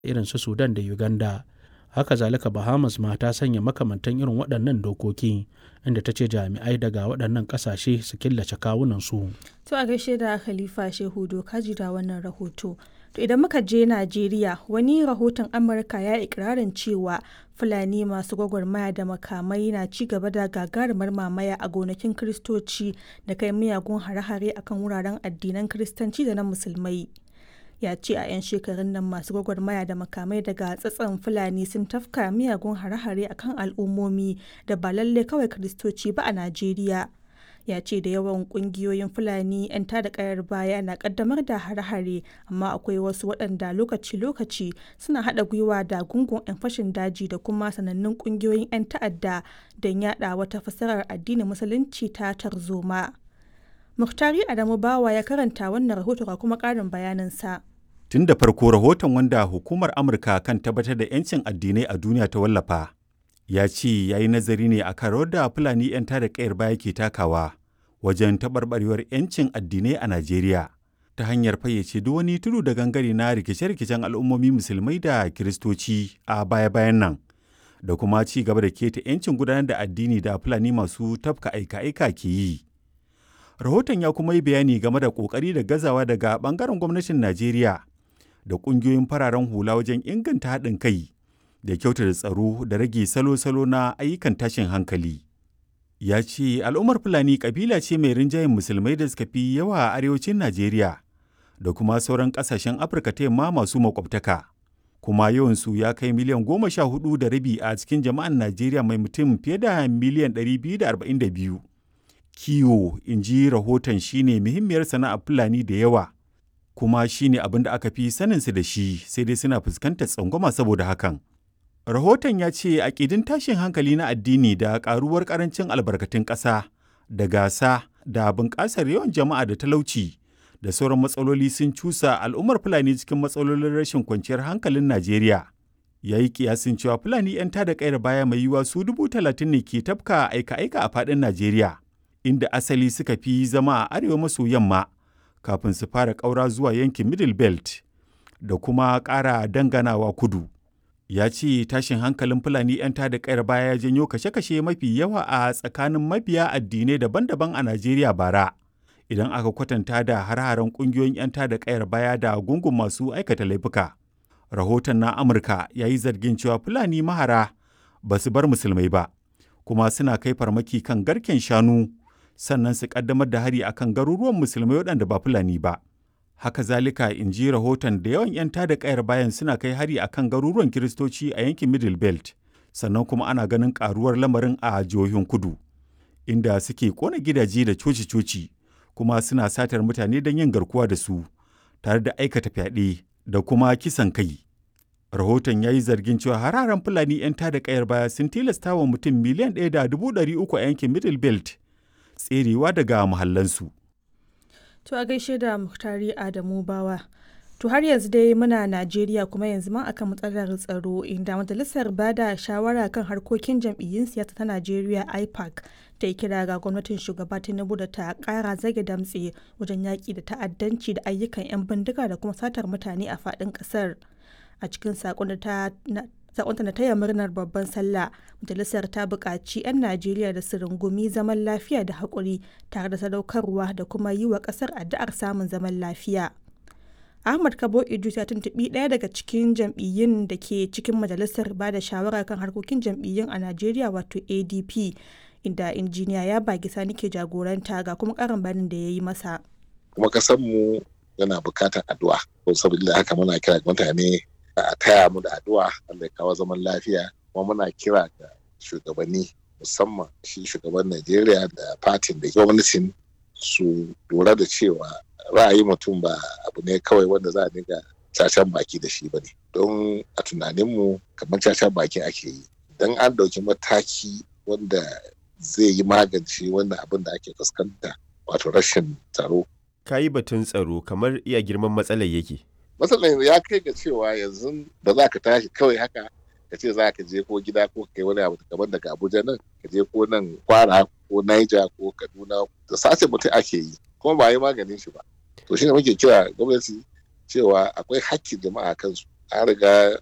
irin su Sudan da Uganda. Haka zalika Bahamas ma ta sanya makamantan irin waɗannan dokoki inda ta ce jami'ai daga waɗannan ƙasashe su killace kawunansu. To a gaishe da Khalifa Shehu Dokaji da wannan rahoto. To idan muka je Najeriya wani rahoton Amurka ya ikirarin cewa Fulani masu gwagwarmaya da makamai na ci gaba da gagarumar mamaya a gonakin Kiristoci da kai miyagun hare-hare akan wuraren addinan Kiristanci da na Musulmai. Ya ce a 'yan shekarun nan masu gwagwarmaya da makamai daga tsatson Fulani sun tafka miyagun hare-hare akan al'ummomi da ba lalle kawai Kiristoci ba a Najeriya. ya ce da yawan kungiyoyin fulani 'yan tada kayar baya na kaddamar da hare-hare amma akwai wasu waɗanda lokaci-lokaci suna haɗa gwiwa da gungun 'yan fashin daji da kuma sanannun kungiyoyin 'yan ta'adda don yada wata fasarar addinin musulunci ta tarzoma muhtari adamu bawa ya karanta wannan rahoto ga kuma ƙarin bayaninsa tun da farko rahoton wanda hukumar amurka kan tabbatar da 'yancin addinai a duniya ta wallafa ya ce ya yi nazari ne a kan da Fulani 'yan tada kayar baya ke takawa wajen taɓarɓarewar 'yancin addinai a Najeriya ta hanyar fayyace duk wani tudu da gangare na rikice-rikicen al'ummomi musulmai da kiristoci a baya-bayan nan da kuma ci gaba da keta 'yancin gudanar da addini da Fulani masu tafka aika-aika ke yi. Rahoton ya kuma yi bayani game da ƙoƙari da gazawa daga ɓangaren gwamnatin Najeriya da ƙungiyoyin fararen hula wajen inganta haɗin kai da kyautata tsaro da rage salo-salo na ayyukan tashin hankali. Ya ce al'ummar Fulani kabila ce mai rinjayen musulmai da suka fi yawa a arewacin Najeriya da kuma sauran ƙasashen Afirka ta yamma masu makwabtaka. Kuma yawansu ya kai miliyan goma sha hudu da rabi a cikin jama'an Najeriya mai mutum fiye da miliyan ɗari biyu da arba'in da biyu. Kiwo, in ji rahoton shine muhimmiyar sana'ar Fulani da yawa. Kuma shine abin da aka fi saninsu da shi sai dai suna fuskantar tsangwama saboda hakan. Rahoton ya ce aƙidin tashin hankali na addini da ƙaruwar ƙarancin albarkatun ƙasa da gasa da bunƙasar yawan jama'a da talauci da sauran matsaloli sun cusa al'ummar Fulani cikin matsalolin rashin kwanciyar hankalin Najeriya. Ya yi kiyasin cewa Fulani 'yan tada ƙayar baya mai yiwuwa su dubu talatin ne ke tafka aika-aika a faɗin Najeriya, inda asali suka fi zama a arewa maso yamma kafin su fara ƙaura zuwa yankin Middle Belt da kuma ƙara danganawa kudu. ya ce tashin hankalin fulani 'yan tada kayar baya ya janyo kashe-kashe mafi yawa a tsakanin mabiya addinai daban-daban a najeriya bara idan aka kwatanta da har-haren kungiyoyin 'yan tada kayar baya da gungun masu aikata laifuka rahoton na amurka ya yi zargin cewa fulani mahara ba su bar musulmai ba kuma suna kai farmaki kan garken shanu sannan su kaddamar da hari akan garuruwan musulmai waɗanda ba fulani ba haka zalika in ji rahoton da yawan 'yan tada kayar bayan suna kai hari a kan garuruwan kiristoci a yankin middle belt sannan kuma ana ganin karuwar lamarin a jihohin kudu inda suke kona gidaje da coci-coci kuma suna satar mutane don yin garkuwa da su tare da aikata fyaɗe da kuma kisan kai rahoton ya yi zargin cewa hararen fulani 'yan tada kayar baya sun tilasta wa mutum miliyan ɗaya da dubu ɗari uku a yankin middle belt tserewa daga muhallansu. To a gaishe da Muhtari Adamu Bawa. To har yanzu dai muna Najeriya kuma yanzu ma akan matsalar tsaro inda majalisar bada shawara kan harkokin jam'iyyun siyasa ta Najeriya IPAC ta yi kira ga gwamnatin shugaba Tinubu da ta kara zage damtse wajen yaƙi da ta'addanci da ayyukan 'yan bindiga da kuma satar mutane a faɗin ƙasar. A cikin saƙon da ta sakonta na taya murnar babban sallah majalisar ta buƙaci 'yan najeriya da su rungumi zaman lafiya da haƙuri tare da sadaukarwa da kuma yi wa ƙasar addu'ar samun zaman lafiya ahmad kabo idris ya tuntuɓi ɗaya daga cikin jam'iyyun da ke cikin majalisar ba da shawara kan harkokin jam'iyyun a najeriya wato adp inda injiniya ya bagi sani ke jagoranta ga kuma ƙarin bayanin da ya yi masa kuma mu yana buƙatar addu'a saboda haka muna kira mutane a taya mu da addu'a Allah ya kawo zaman lafiya kuma muna kira ga shugabanni musamman shi shugaban Najeriya da fatin da gwamnatin su lura da cewa ra'ayi mutum ba abu ne kawai wanda za a dinga cacan baki da shi ba ne don a tunaninmu kamar cacan baki ake yi don an ɗauki mataki wanda zai yi magance wannan abin da ake fuskanta wato rashin tsaro ka yi batun tsaro kamar iya girman matsalar yake matsalar ya kai ga cewa yanzu ba za ka tashi kawai haka ka ce za ka je ko gida ko kai wani abu kamar daga abuja nan ka je ko nan kwara ko naija ko kaduna da sace mutum ake yi kuma ba yi maganin shi ba to shine muke kira gwamnati cewa akwai hakkin jama'a kansu an riga